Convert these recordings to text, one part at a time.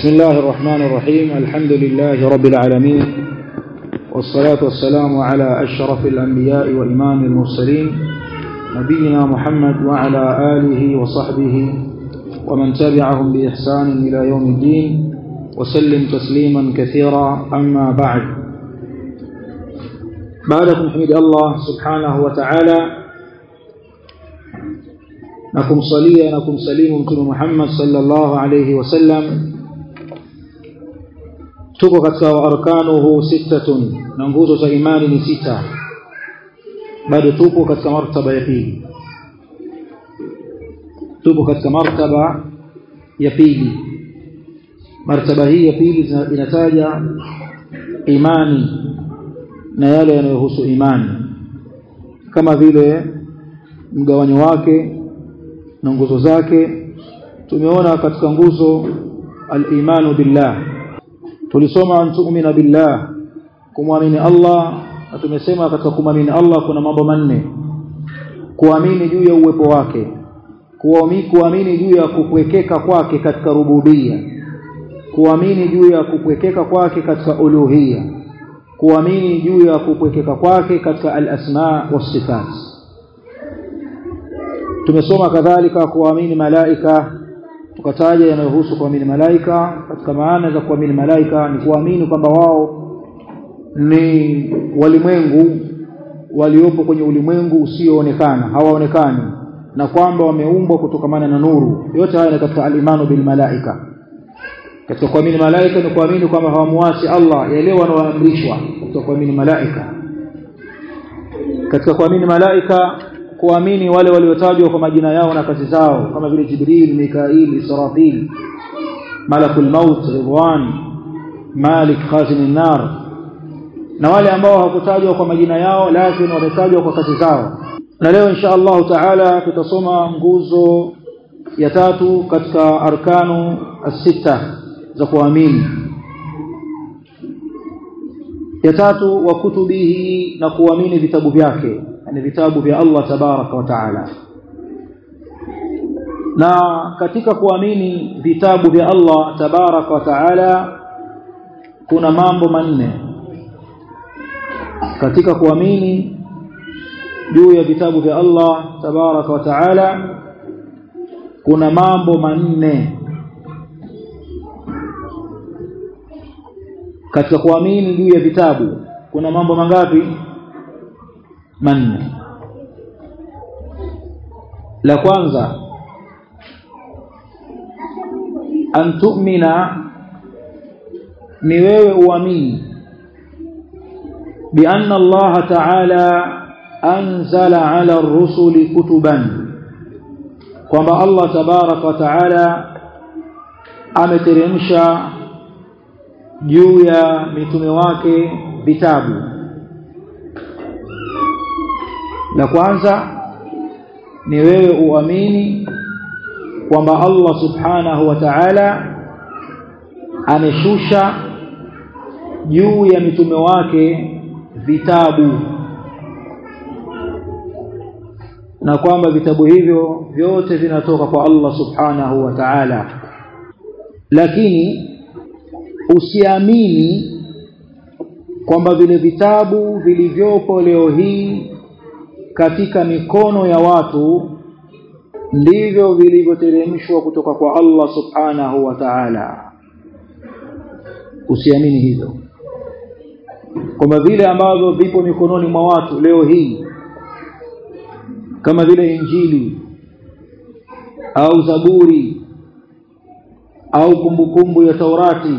بسم الله الرحمن الرحيم الحمد لله رب العالمين والصلاة والسلام على أشرف الأنبياء وإمام المرسلين نبينا محمد وعلى آله وصحبه ومن تبعهم بإحسان إلى يوم الدين وسلم تسليما كثيرا أما بعد بعدكم حمد الله سبحانه وتعالى na kumsalia na kumsalimu mtume Muhammad sallallahu alayhi wasallam tuko katika arkanuhu sittatun na nguzo za imani ni sita bado tupo katika martaba ya pili tupo katika martaba ya pili martaba hii ya pili inataja imani na yale yanayohusu imani kama vile mgawanyo wake na nguzo zake tumeona katika nguzo al-imanu billah tulisoma antu'mina billah kumwamini Allah na tumesema katika kumwamini Allah kuna mambo manne kuamini juu ya uwepo wake kuamini juu ya kupwekeka kwake katika rububia kuamini juu ya kupwekeka kwake katika uluhia kuamini juu ya kupwekeka kwake katika al-asma was-sifat tumesoma kadhalika kuamini malaika tukataja yanayohusu kuamini malaika katika maana za kuamini malaika ni kuamini kwamba wao ni walimwengu waliopo kwenye ulimwengu usioonekana hawaonekani na kwamba wameumbwa kutokamana na nuru yote haya ni katika al-imanu bil malaika katika kuamini malaika ni kuamini kwamba hawamuasi Allah yale wanaoamrishwa katika kuamini malaika katika kuamini malaika kuamini wale waliotajwa kwa majina yao na kazi zao kama vile Jibril, Mikail, Israfil, Malakul Maut, Ridwan, Malik, Khazin nar na wale ambao hawakutajwa kwa majina yao lakini wametajwa kwa kazi zao. Na leo insha Allah Taala tutasoma nguzo ya tatu katika arkanu as-sita za kuamini. Ya tatu wa kutubihi na kuamini vitabu vyake ni vitabu vya Allah tabaraka wa taala na katika kuamini vitabu vya Allah tabaraka wa taala kuna mambo manne katika kuamini juu ya vitabu vya Allah tabaraka wa taala kuna mambo manne katika kuamini juu ya vitabu kuna mambo mangapi manne la kwanza an tu'mina ni wewe uamini bi anna Allah ta'ala anzala 'ala ar-rusuli kutuban kwamba Allah tabaraka wa ta'ala ameteremsha juu ya mitume wake vitabu la kwanza ni wewe uamini kwamba Allah subhanahu wa ta'ala ameshusha juu ya mitume wake vitabu na kwamba vitabu hivyo vyote vinatoka kwa Allah subhanahu wa ta'ala lakini usiamini kwamba vile vitabu vilivyopo leo hii katika mikono ya watu ndivyo vilivyoteremshwa kutoka kwa Allah subhanahu wa ta'ala usiamini hivyo kwamba vile ambavyo vipo mikononi mwa watu leo hii kama vile injili au zaburi au kumbukumbu ya taurati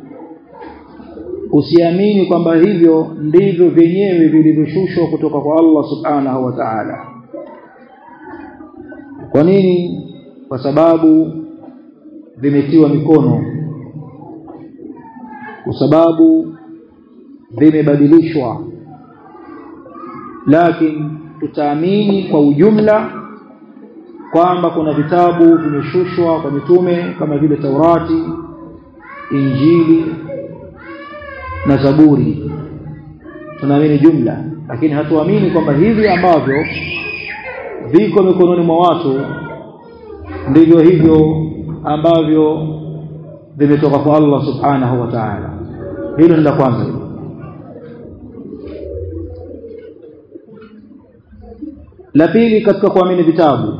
usiamini kwamba hivyo ndivyo vyenyewe vilivyoshushwa kutoka kwa Allah subhanahu wa ta'ala kwa nini kwa sababu vimetiwa mikono kwa sababu vimebadilishwa lakini tutaamini kwa ujumla kwamba kuna vitabu vimeshushwa kwa mitume kama vile Taurati Injili na Zaburi tunaamini jumla lakini hatuamini kwamba hivi ambavyo viko mikononi mwa watu ndivyo hivyo ambavyo vimetoka kwa Allah subhanahu wa ta'ala hilo ni la kwanza la pili katika kuamini vitabu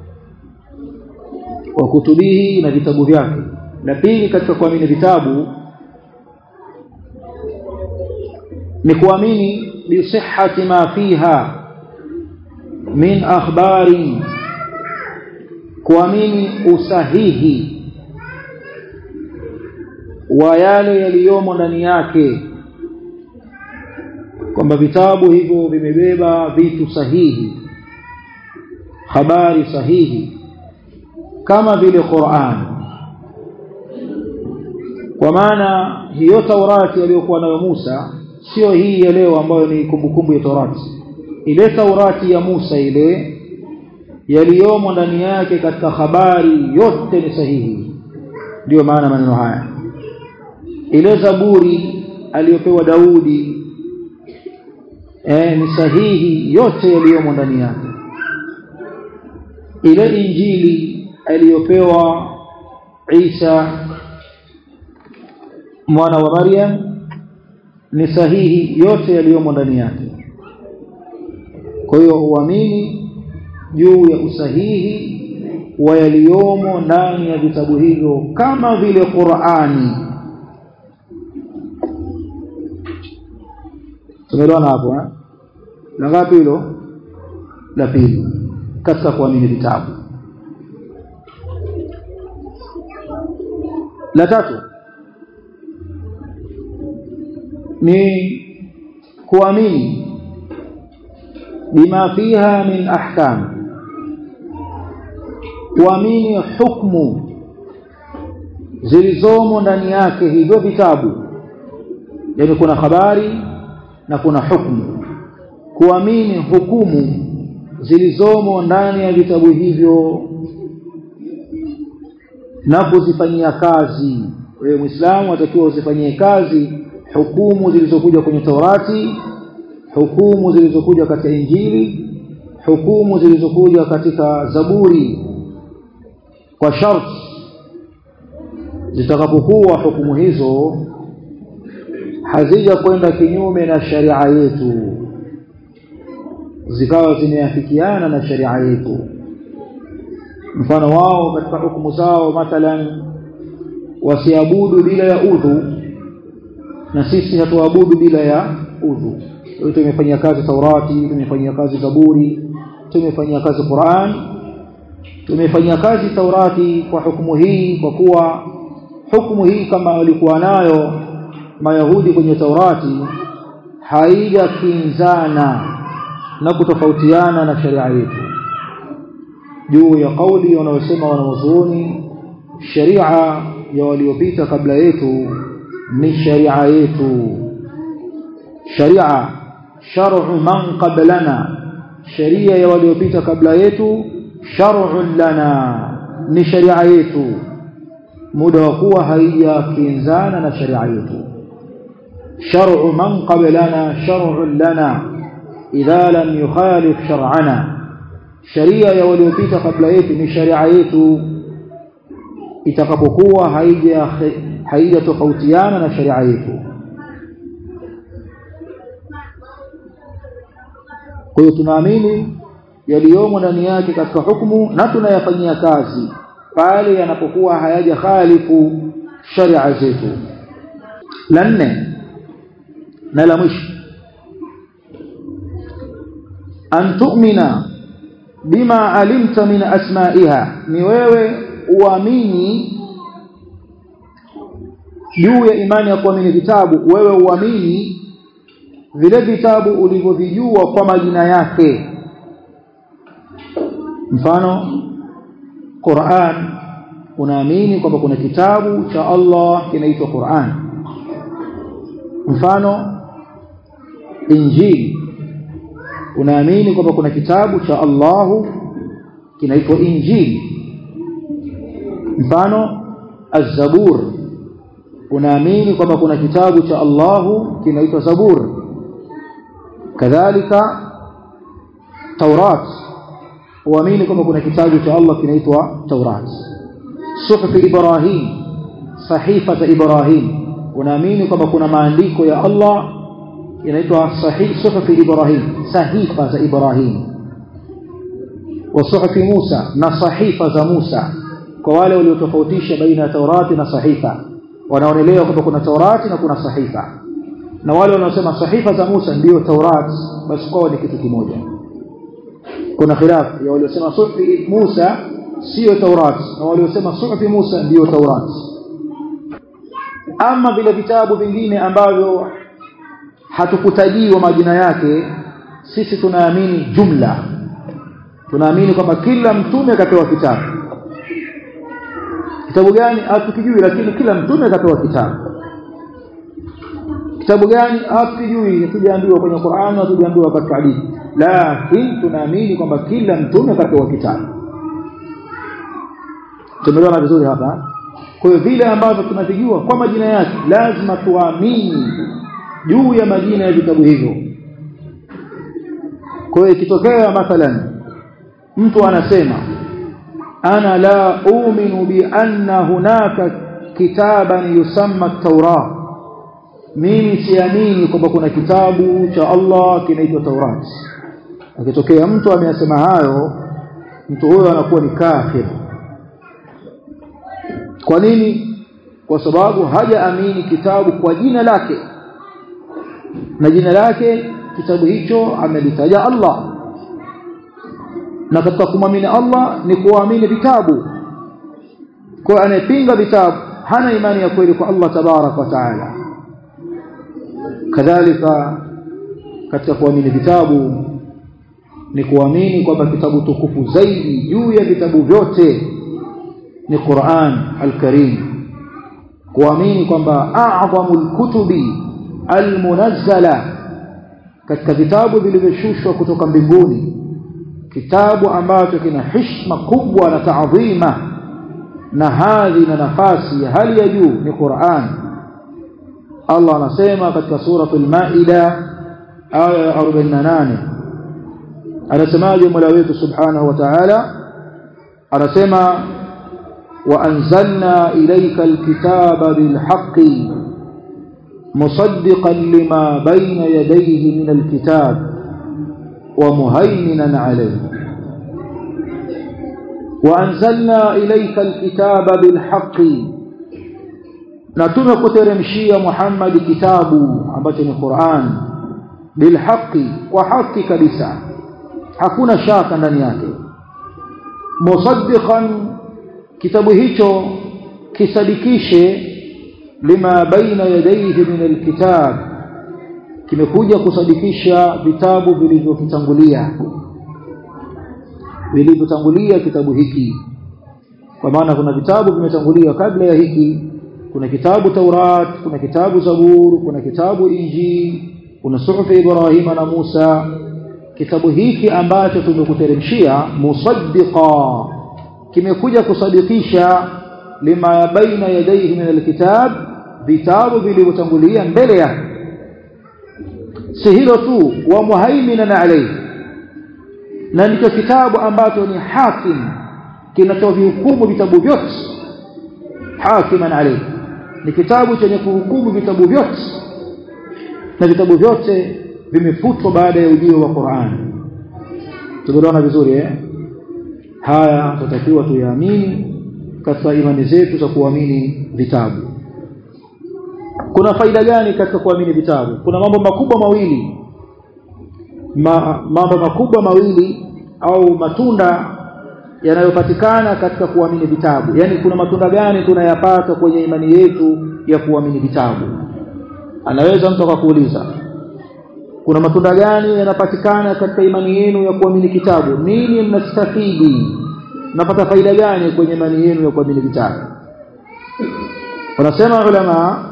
wa kutubihi na vitabu vyake la pili katika kuamini vitabu ni kuamini bisihhati ma fiha min akhbari kuamini usahihi wa yale yaliyomo ndani yake kwamba vitabu hivyo vimebeba vitu sahihi habari sahihi kama vile Qur'an kwa maana hiyo Taurati aliyokuwa nayo Musa sio hii ya leo ambayo ni kumbukumbu ya Taurati ile Taurati ya Musa ile yaliyomo ndani yake katika habari yote ni sahihi ndiyo maana maneno haya ile Zaburi aliyopewa Daudi eh, ni sahihi yote yaliyomo ndani yake ile injili aliyopewa Isa mwana wa Maryam ni sahihi yote yaliyomo ndani yake kwa hiyo uamini juu ya usahihi wa yaliyomo ndani ya vitabu hivyo kama vile Qur'ani tumeelewana hapo eh la ngapi hilo la pili katika kuamini vitabu la tatu ni kuamini bima fiha min ahkam kuamini hukumu zilizomo ndani yake hivyo vitabu yani kuna habari na kuna hukumu kuamini hukumu zilizomo ndani ya vitabu hivyo na kuzifanyia kazi wewe muislamu atakiwa uzifanyie kazi hukumu zilizokuja kwenye Taurati hukumu zilizokuja katika Injili hukumu zilizokuja katika Zaburi kwa sharti zitakapokuwa hukumu hizo hazija kwenda kinyume na sharia yetu zikawa zimeafikiana na sharia yetu mfano wao katika hukumu zao mathalan wasiabudu bila ya udhu na sisi hatuabudu bila ya udhu tumefanyia kazi Taurati tumefanyia kazi Zaburi tumefanyia kazi Qur'an tumefanyia kazi Taurati kwa hukumu hii kwa kuwa hukumu hii kama walikuwa nayo Mayahudi kwenye Taurati haijakinzana na kutofautiana na sharia yetu juu ya kauli wanaosema wanawazuoni sharia ya waliopita kabla yetu ni sharia yetu sharia shar'u man qablana sharia ya waliopita kabla yetu shar'un lana ni sharia yetu muda wa kuwa haijakinzana na sharia yetu shar'u man qablana shar'un lana idha lam yukhalif shar'ana sharia ya waliopita kabla yetu ni sharia yetu itakapokuwa haija haija tofautiana na sharia yetu kwa hiyo tunaamini yaliyomo ndani yake katika hukumu na tunayafanyia kazi pale yanapokuwa hayaja khalifu sharia zetu la nne na la mwisho an tu'mina bima alimta min asma'iha ni wewe uamini juu ya imani ya kuamini vitabu wewe uamini vile vitabu ulivyovijua kwa majina yake mfano Qur'an unaamini kwamba kuna kitabu cha Allah kinaitwa Qur'an mfano Injili unaamini kwamba kuna kitabu cha Allahu kinaitwa Injili mfano Az-Zabur unaamini kwamba kuna kitabu cha Allahu kinaitwa Zabur kadhalika Taurat uamini kwamba kuna kitabu cha Allah kinaitwa Taurat Suhuf Ibrahim sahifa za Ibrahim unaamini kwamba kuna maandiko ya Allah yanaitwa sahih suhufi Ibrahim sahifa za Ibrahim wa suhufi Musa na sahifa za Musa kwa wale waliotofautisha baina ya Taurati na sahifa wanaonelewa kwamba kuna Taurati na kuna sahifa na wale wanaosema sahifa za Musa ndiyo Taurati basi kwao ni kitu kimoja kuna khilaf ya waliosema suhufi Musa sio Taurati na waliosema suhufi Musa ndiyo Taurati ama vile vitabu vingine ambavyo hatukutajiwa majina yake sisi tunaamini jumla tunaamini kwamba kila mtume akapewa kitabu kitabu gani hatukijui lakini kila mtume akapewa kitabu kitabu gani hatukijui hatujaambiwa kwenye Qur'an hatujaambiwa katika hadithi lakini tunaamini kwamba kila mtume akapewa kitabu tumeelewana vizuri hapa kwa hiyo vile ambavyo tunavijua kwa majina yake lazima tuamini juu ya majina ya vitabu hivyo kwa hiyo ikitokea mathalan mtu anasema ana la uminu bi anna hunaka kitaban yusamma at-taura mimi siamini kwamba kuna kitabu cha Allah kinaitwa Taurat akitokea mtu ameyasema hayo mtu huyo anakuwa ni kafir kwa nini kwa sababu hajaamini kitabu kwa jina lake na jina lake kitabu hicho amelitaja Allah na katika kumwamini Allah ni kuamini vitabu kwa anayepinga vitabu hana imani ya kweli kwa Allah tabarak wa taala kadhalika katika kuamini vitabu ni kuamini kwamba kitabu tukufu zaidi juu ya vitabu vyote ni Qur'an al-Karim kuamini kwamba a'zamul kutubi al-munazzala katika vitabu vilivyoshushwa kutoka mbinguni kitabu ambacho kina heshima kubwa na taadhima na hadhi na nafasi ya hali ya juu ni Qur'an Allah anasema katika suratul Maida aya ya 48 anasemaje Mola wetu subhanahu wa ta'ala anasema وأنزلنا إليك الكتاب بالحق مصدقا لما بين يديه من الكتاب ومهيمنا عليه وأنزلنا إليك الكتاب بالحق نتم كترمشي محمد كتاب أبتن القرآن بالحق وحق كبسا hakuna shaka ndani yake musaddiqan kitabu hicho kisadikishe lima baina yadayhi min alkitab kimekuja kusadikisha vitabu vilivyokitangulia vilivyotangulia kitabu hiki kwa maana kuna vitabu vimetangulia kabla ya hiki kuna kitabu Taurat kuna kitabu Zabur kuna kitabu Injil kuna suhufi Ibrahima na Musa kitabu hiki ambacho tumekuteremshia musaddiqa kimekuja kusadikisha lima baina yadayhi min alkitab vitabu vilivyotangulia mbele yake si hilo tu wa muhaiminan alayhi na ndicho kitabu ambacho ni hakim kinachovihukumu vitabu vyote hakiman alayhi ni kitabu chenye kuhukumu vitabu vyote na vitabu vyote vimefutwa baada ya ujio wa Qur'an tumeona vizuri eh haya tutakiwa tuyaamini katika imani zetu za kuamini vitabu kuna faida gani katika kuamini vitabu kuna mambo makubwa mawili Ma, mambo makubwa mawili au matunda yanayopatikana katika kuamini vitabu yani kuna matunda gani tunayapata kwenye imani yetu ya kuamini vitabu anaweza mtu akakuuliza kuna matunda gani yanapatikana katika imani yenu ya kuamini kitabu nini mnastafidi napata faida gani kwenye imani yenu ya kuamini vitabu wanasema ulama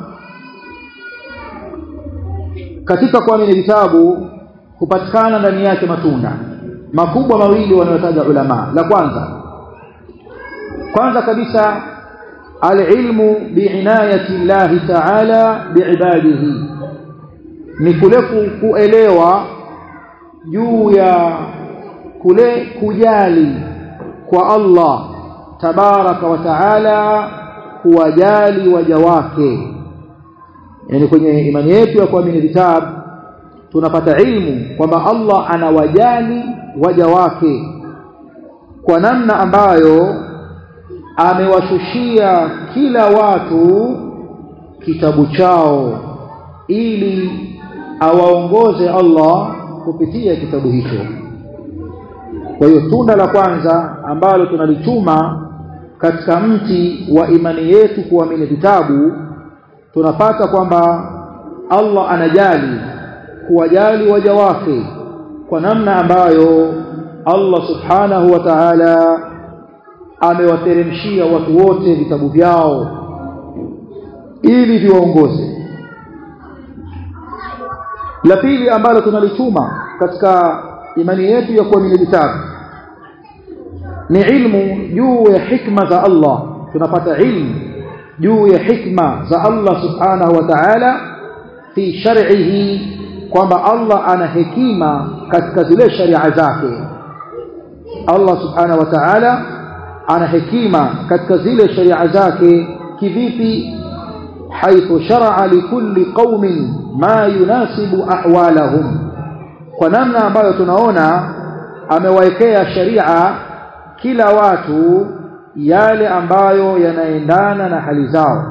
katika kuamini vitabu hupatikana ndani yake matunda makubwa mawili wanayotaja ulama la kwanza kwanza kabisa alilmu biinayati llahi ta'ala biibadihi ni kule kuelewa juu ya kule kujali kwa Allah tabaraka wa taala kuwajali waja wake yani kwenye imani yetu ya kuamini vitabu tunapata ilmu kwamba Allah anawajali waja wake kwa namna ambayo amewashushia kila watu kitabu chao ili awaongoze Allah kupitia kitabu hicho kwa hiyo tunda la kwanza ambalo tunalichuma katika mti wa imani yetu kuamini vitabu tunapata kwamba Allah anajali kuwajali waja wake kwa namna ambayo Allah subhanahu wa ta'ala amewateremshia watu wote vitabu vyao ili viwaongoze la pili ambalo tunalichuma katika imani yetu ya kuamini vitabu ni ilmu juu ya hikma za Allah tunapata ilmu juu ya hikma za Allah subhanahu wa ta'ala fi shar'ihi kwamba Allah ana hekima katika zile sharia zake Allah subhanahu wa ta'ala ana hekima katika zile sharia zake kivipi haithu shar'a likulli qaumin ma yunasibu ahwalahum kwa namna ambayo tunaona amewaekea sharia kila watu yale ambayo yanaendana na hali zao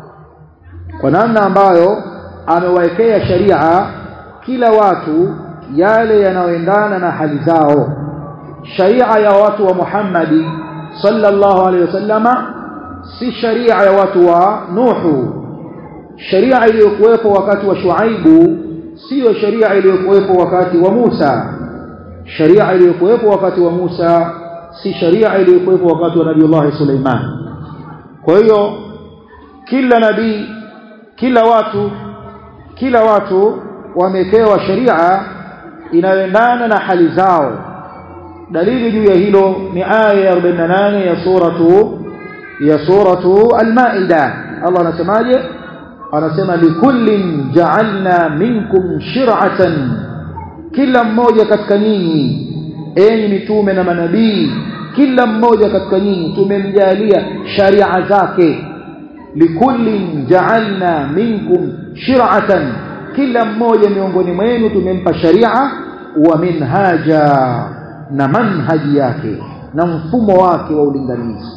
kwa namna ambayo amewaekea sharia kila watu yale yanayoendana na hali zao sharia ya watu wa Muhammadi sallallahu alaihi wasallama si sharia ya watu wa Nuhu sharia iliyokuwepo wakati wa Shuaibu sio sharia iliyokuwepo wakati wa Musa sharia iliyokuwepo wakati wa Musa si sharia iliyokuwepo wakati wa Nabii Suleiman kwa hiyo kila nabii kila watu kila watu wamepewa sharia inayoendana na hali zao dalili juu ya hilo ni aya ya 48 ya suratu ya suratu al-Maida Allah anasemaje anasema likullin ja'alna minkum shir'atan kila mmoja katika nyinyi enyi mitume na manabii kila mmoja katika nyinyi tumemjalia sharia zake likullin ja'alna minkum shir'atan kila mmoja miongoni mwenu tumempa sharia wa minhaja na manhaji yake na mfumo wake wa ulinganizi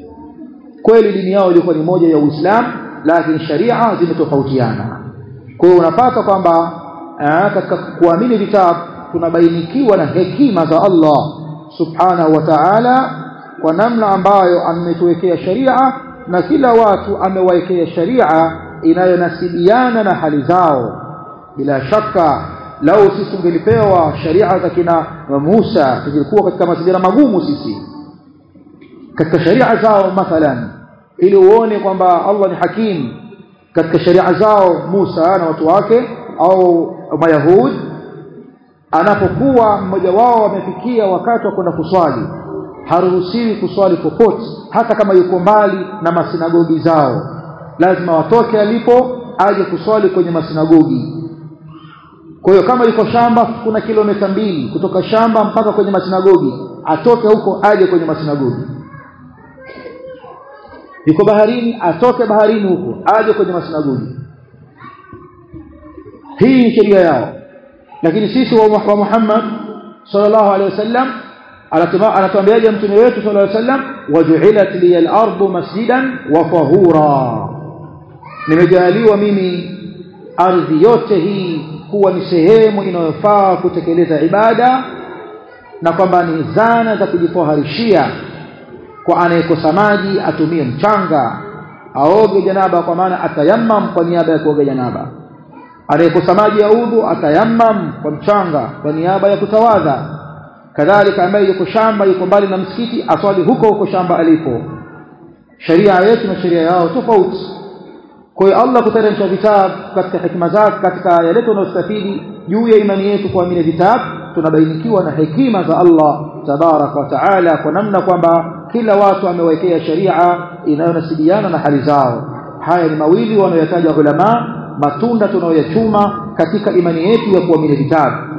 kweli dini yao ilikuwa ni moja ya Uislamu lakini sharia zimetofautiana kwa hiyo unapata kwamba katika kuamini vitabu tunabainikiwa na hekima za Allah subhanahu wa ta'ala kwa namna ambayo ametuwekea sharia na kila watu amewaekea sharia inayonasibiana na hali zao bila shaka lau sisi tungelipewa sharia za kina Musa tungekuwa katika mazingira magumu sisi katika sharia zao mathalan ili uone kwamba Allah ni hakim katika sharia zao Musa na watu wake au mayahudi anapokuwa mmoja wao amefikia wakati wa kwenda kuswali haruhusiwi kuswali popote hata kama yuko mbali na masinagogi zao lazima watoke alipo aje kuswali kwenye masinagogi kwa hiyo kama yuko shamba kuna kilomita mbili kutoka shamba mpaka kwenye masinagogi atoke huko aje kwenye masinagogi yuko baharini atoke baharini huko aje kwenye masinagogi hii ni sheria yao lakini sisi wa Muhammad sallallahu alaihi wasallam anatuambiaje mtume wetu sallallahu alaihi wasallam waju'ilat li al-ardu masjidan wa tahura nimejaliwa mimi ardhi yote hii kuwa ni sehemu inayofaa kutekeleza ibada na kwamba ni zana za kujitoharishia kwa anayekosa maji atumie mchanga aoge janaba kwa maana atayammam kwa niaba ya kuoga janaba anayekosa maji ya udhu atayammam kwa mchanga kwa niaba ya kutawadha kadhalika ambaye yuko shamba yuko mbali na msikiti aswali huko huko shamba alipo sheria yetu na sheria yao tofauti kwa hiyo Allah kuteremsha vitabu katika hikma zake katika yale tunayostafidi juu ya imani yetu kuamini vitabu tunabainikiwa na hekima za Allah tabaraka wa taala kwa namna kwamba kila watu amewekea sharia inayonasibiana na hali zao haya ni mawili wanayotaja ulama matunda tunayoyachuma katika imani yetu ya kuamini vitabu